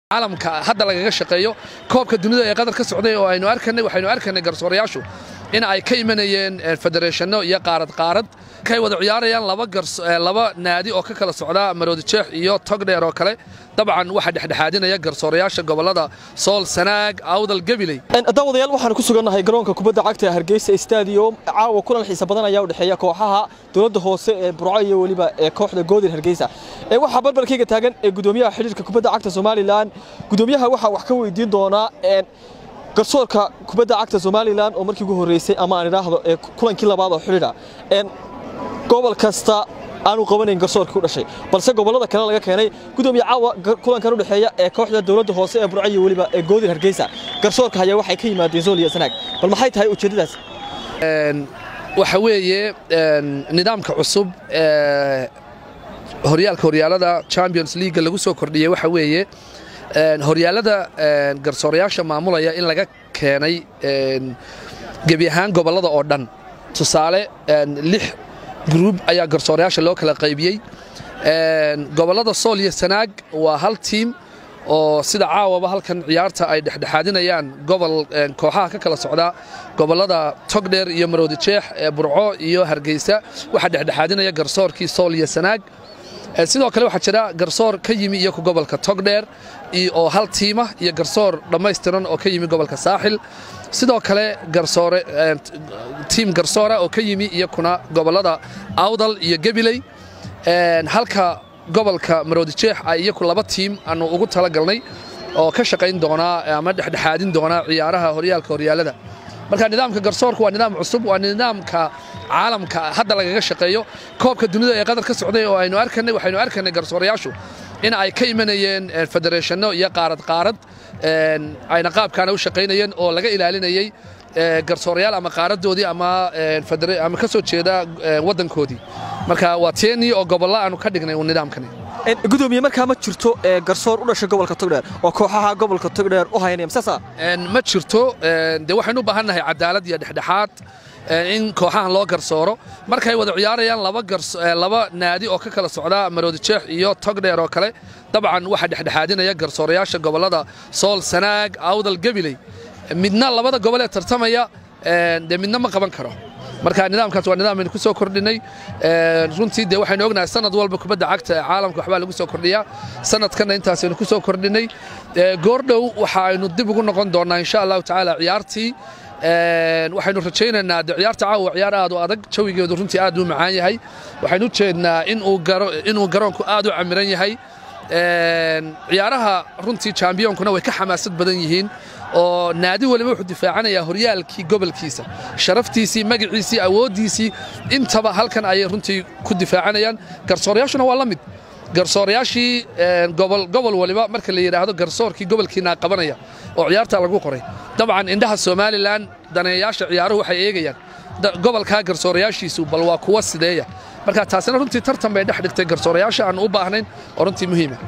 caalamka hadda lagaga shaqeeyo koobka dunida ee qatar ka socday oo aynu arkanay waxaynu arkanay garsoorayaashu in ay ka imanayeen federeeshano iyo qaarad qaarad kay wada ciyaarayaan laba laba naadi oo ka kala socda maroodi jeex iyo togdheer oo kale dabcan waxaa dhexdhexaadinaya garsoorayaasha gobolada sool sanaag awdal gabiley daawadayaal waxaan ku sugannahay garoonka kubadda cagta ee hargeysa stadium caawa kulan xiisa badan ayaa u dhexeeya kooxaha dowladda hoose ee burco iyo weliba ee kooxda goodir hargeysa ee waxaa barbarkayga taagan ee gudoomiyaha xidhiirka kubadda cagta somalilan gudoomiyaha waxaa wax ka weydiin doonaa garsoorka kubadda cagta somalilan oo markii ugu horreysay ama aan idhaahdo ee kulankii labaad oo xidhiidha gobol kasta aanu qabanayn garsoorkii u dhashay balse gobollada kale laga keenay gudoomiye caawa kulankan u dhexeeya ee kooxda dowladda hoose ee burco iyo weliba ee goodir hargeysa garsoorka hayaa waxay ka yimaadeen zool iyo sanaag bal maxay tahay ujeeddadaas waxa weeye nidaamka cusub ee horyaalka horyaalada champions league lagu soo kordhiyey waxa weeye horyaalada garsoorayaasha maamulaya in laga keenay gebi ahaan gobollada oo dhan tusaale lix gruub ayaa garsoorayaasha loo kala qaybiyey gobollada sool iyo sanaag waa hal tiim oo sida caawaba halkan ciyaarta ay dhexdhexaadinayaan gobol kooxaha ka kala socda gobollada togdheer iyo maroodi jeex ee burco iyo hargeysa waxaa dhexdhexaadinaya garsoorkii sool iyo sanaag sidoo kale waxaa jira garsoor ka yimi iyaku gobolka togdheer oo hal tiima iyo garsoor dhammaystiran oo ka yimi gobolka saaxil sidoo kale garsoore tiim garsoora oo ka yimi iyakuna gobollada awdal iyo gabiley halka gobolka maroodi jeex ay iyaku laba tiim aanu ugu talagalnay oo ka shaqayn doonaa ama dhexdhexaadin doonaa ciyaaraha horyaalka horyaalada marka nidaamka garsoorku waa nidaam cusub waa nidaamka caalamka hadda lagaga shaqeeyo koobka dunida ee qatar ka socday oo aynu arkanay waxaynu arkanay garsoorayaashu in ay ka imanayeen federeeshano iyo qaarad qaarad ayna qaabkaana u shaqaynayeen oo laga ilaalinayey garsoorayaal ama qaaradoodii ama ama ka soo jeeda waddankoodii marka waa teenii oo gobolla aanu ka dhignay nidaamkani gudoomiye markaa ma jirto garsoor u dhashay gobolka togdheer oo kooxaha gobolka togdheer u haynaya masaasa ma jirto dee waxaynu u baahannahay cadaalad iyo dhexdhexaad in kooxahan loo garsooro markay wada ciyaarayaan laba naadi oo ka kala socda maroodi jeex iyo togdheer oo kale dabcan waxaa dhexdhexaadinaya garsoorayaasha gobollada sool sanaag awdal gabiley midna labada gobol ee tartamaya dee midna ma qaban karo marka nidaamkaas waa nidaam aynu ku soo kordhinay runtii dee waxaynu ognahay sanad walba kubadda cagta ee caalamka waxbaa lagu soo kordhiyaa sanadkanna intaasaynu ku soo kordhinay goordhow waxa aynu dib ugu noqon doonnaa insha allahu tacaala ciyaartii waxaynu rajaynaynaa de ciyaarta caawa ciyaar aad u adag jawigeedu runtii aad u macaan yahay waxaynu u jeednaa inuu garoonku aad u camiran yahay ciyaaraha runtii jambiyoonkuna way ka xamaasad badan yihiin oo naadi waliba wuxuu difaacanayaa horyaalkii gobolkiisa sharaftiisii magaciisii awooddiisii intaba halkan ayay runtii ku difaacanayaan garsoorayaashuna waa la mid garsoorayaashii gobol waliba marka la yidhaahdo garsoorkii gobolkiinaa qabanaya oo ciyaartaa lagu qoray dabcan indhaha somalilan daneeyayaasha ciyaaruhu waxay eegayaan gobolkaa garsoorayaashiisu bal waa kuwa sideeya marka taasina runtii tartan bay dhex dhigtay garsoorayaasha aan u baahnayn oo runtii muhiima